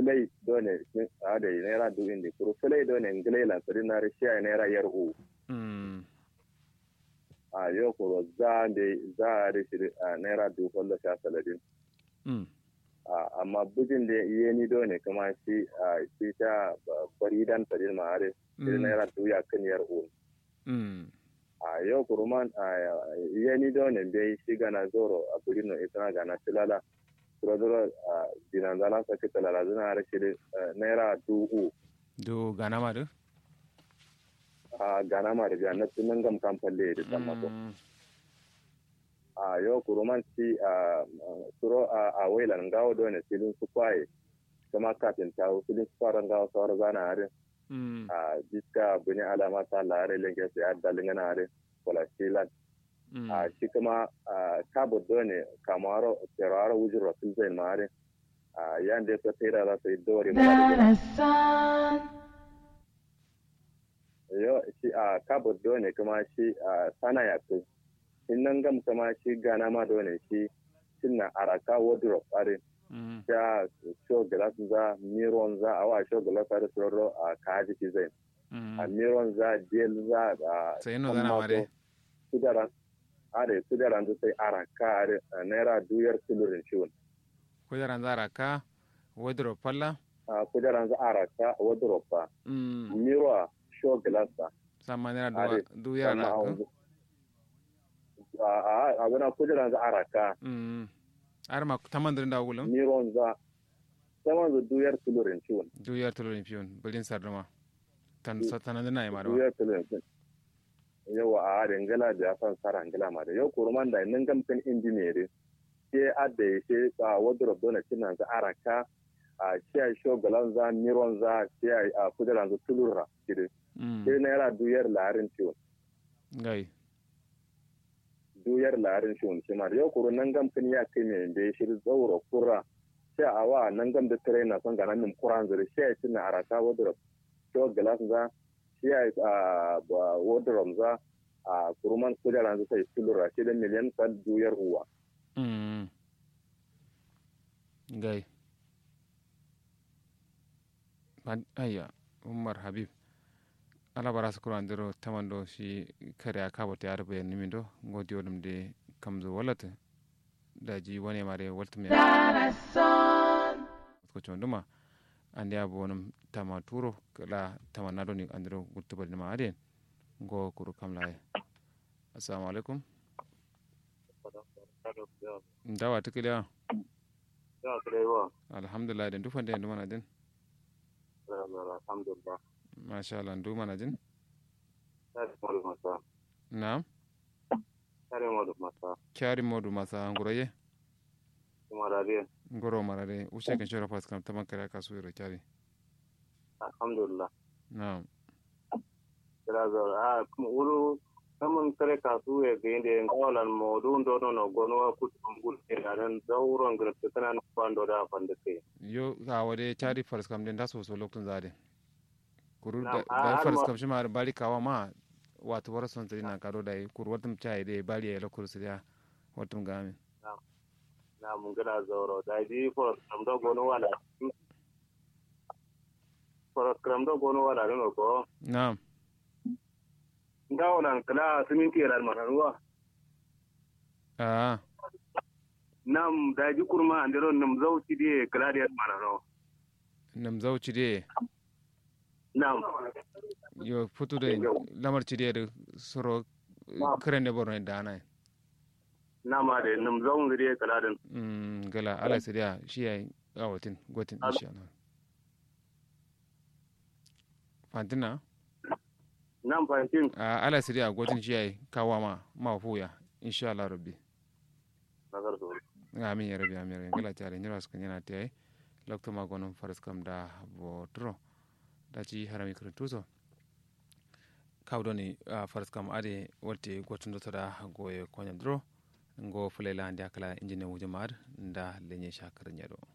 fulai done a da naira du indi kuru fulai done ngilai la sari na rishi a naira yar u mm a yau kuro za da za a rishi a naira du kwallo sha saladin mm a amma bujin da iya ni done kuma shi a shi ta bari dan sari ma are shi Mm. naira du ya kan yar u mm a yau kuro man a iya ni done bai shi gana zoro a buri no ita gana tilala kuro zoro a dinanzala sa kita lala zina rishi naira du u do gana ma do a gana ma da na tunan gam kan falle da sammako Mm. a yau kuruman ci a suro a a wailan gawo da wani filin su kwaye kuma kafin ta filin su fara gawo sauran zana harin mm a jiska buni alama ta lare lenge su ya dalin gana harin wala shilan mm a shi kuma a kabo da wani kamaro teraro wujin rasul zai ma harin a yan da su tera za su yi dori ma da Darasan, yau shi a kabo da wani kuma shi a sana ya kai in nan gam kuma shi gana ma da wani shi suna araka wardrobe harin mm ya show glass za miron za a wa show glass da sororo a kaji ki zai mm a miron za del za a sai no zana ma dai kudara are kudara da sai araka are a naira duyar tulurin ciwon kudaran zara ka wardrobe falla a kudara za araka wardrobe fa mm miro a show glass fa sama nera are du du yara sannan ko a a a wana kudara za araka mm ar ma tamandirin da wulum miron za saman da duyar tulurin ciwon du yar tulurin fiyon bilin sarduma tan satana dina ma do duyar tulurin ciwon yawa a harin gala da ya san sara gala ma da yau kurman da nan gamfin injiniyeri ke adda ya ce a wardrobe dole cinan za araka a shi a sho galan za miron za shi a kujeran za tulura kiri mm sai naira duyar larin ciwon gai duyar larin ciwon shi ma da yau kuru nan gamfin ya kai mai da ya shiri tsauro kura shi a wa nan gam da tare na son ganan min kuran zuri shi a cina araka wardrobe sho galan za shi a wardrobe za a kuruman kujeran za sai tulura shi da miliyan kan duyar uwa mm gai Ban- ayya umar habib ala bara su kuro andiro tamando shi kare a kabo ta yarba yan nimindo ngodi odum de kamzo walata da ji wani mare walta me Darasan, ko chonduma andi abo wonum tama turo kala tama nado ni andiro gutubal ma aden go kuru kamla e assalamu alaikum ndawa tikiliya alhamdulillah den dufande en dumana den alhamdulillah masha Allah dumana den tare modu masa na'am tare modu masa kyari modu masa ngoroye kuma rariya ngoro marare ushe kan shora pas kam taman kare ka suiro kyari alhamdulillah na'am kira zo a kuma uru kamun kare kasu ya ga inda yin kawalan modu ndo no no gono wa kutu ngul ke nan zawron grafta kana no kwando da fanda ke yo ga wade kyari fars kam den daso so loktun zade kuru da Na'am, a- da har fars ma- kam shi ma bali kawa ma wato wara son tsiri na karo da kuru watum chai de bali ya lokuru siya watum gami na mun gina zauro da ji for kam do gono wala for kam do gono wala no ko na'am ngawolan kala siminti ran manaruwa ah nam da ji kurma andero nam zauci die kala de manaro nam zauci de nam yo futu de lamar ci de soro kren de borno da na nama de nam zaun die kala den mm gala ala sidia shi yayi awatin gotin insha Allah fantina nam fantin a ala sidia gotin shi yayi kawama ma fuya insha Allah rabbi nagar so amin ya rabbi amin ya rabbi gala tare nyira sukan yana tayi lokto ma gonon faras kam da botro da ci harami kurentuso kawdoni uh, faras kam ade wolte gotundotoɗa goye koñam dro ngo fulela andi akala injine wuje maɗa nda leñe chakar ñeɗo